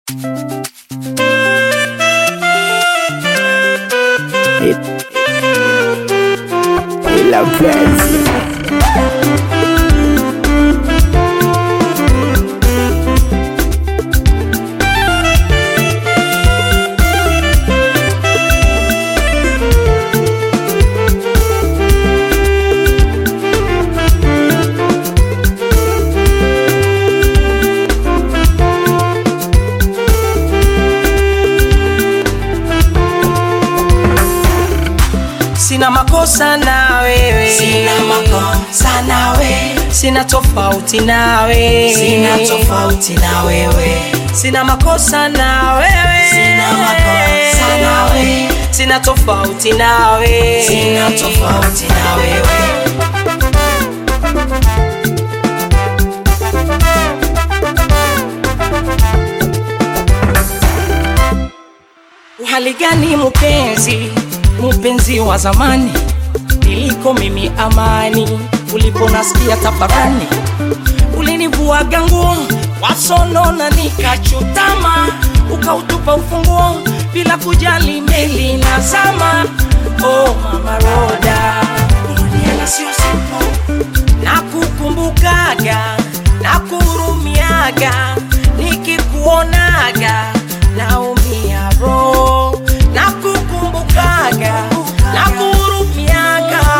La Prince. Sina makosa na wewe, Sina makosa na wewe, sina tofauti na wewe, sina tofauti na wewe, sina makosa na wewe, sina makosa na wewe, sina tofauti na wewe, sina tofauti na wewe. Hali gani mpenzi, mpenzi wa zamani, niliko mimi amani, uliponasikia tafarani, ulinivuaga nguo wasonona, nikachutama, ukautupa ufunguo bila kujali meli na zama. Oh mama Roda, kurudiana sio simple, nakukumbukaga, nakuhurumiaga, nikikuonaga naumia roho, nakukumbukaga, nakuhurumiaga,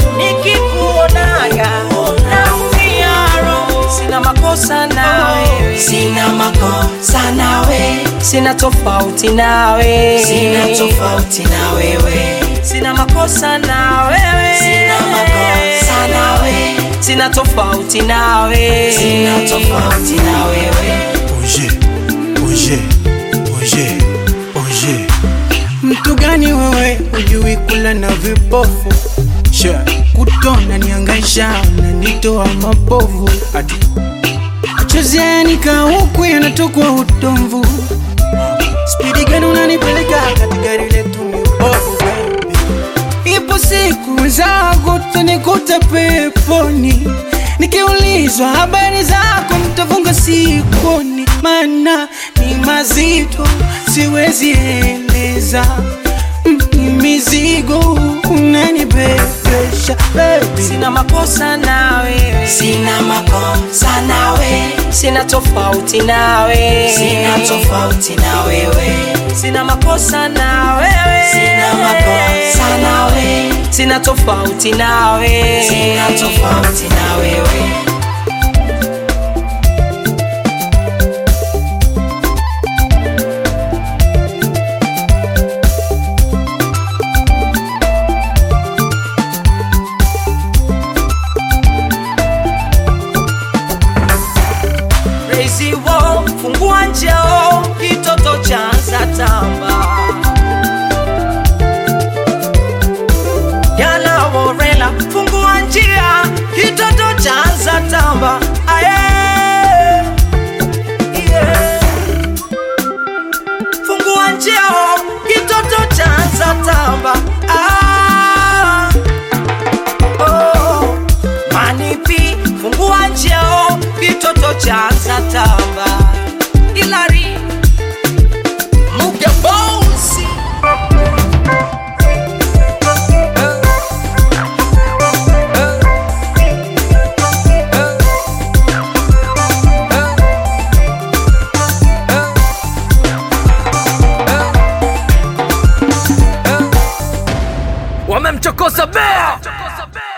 nikikuonaga naumia roho. Sina makosa na wewe, Sina makosa na wewe, sina tofauti na wewe, sina tofauti na wewe, sina makosa na wewe, sina makosa na wewe, sina tofauti na wewe, sina tofauti na wewe. Oje, oje, oje, oje. Mtu gani wewe hujui kula na vipofu Sha, kutona niangaisha unanitoa mapovu ati machozi yanika huku yanatokwa utomvu spidi gani unanipeleka kati gari letu ni bovu baby Ipo siku zako utanikuta peponi Nikiulizwa habari zako nitafunga sikoni Maana ni mazito siwezi eleza Mm, Ni mizigo unanibebesha baby sina makosa na wewe, Sina makosa na wewe, sina tofauti na wewe, sina tofauti na wewe, sina makosa na wewe, sina makosa na wewe, sina tofauti na wewe, sina tofauti na wewe. Crazy wall, fungua njeo, kitoto cha Zatamba. Yana Worela, fungua njia, kitoto cha Zatamba. Aye. Yeah. Fungua njeo, kitoto cha Zatamba. Ah. Oh. Manipi, fungua njeo, kitoto cha Zatamba. Ilari, Muge Bosi. wamemchokoza bea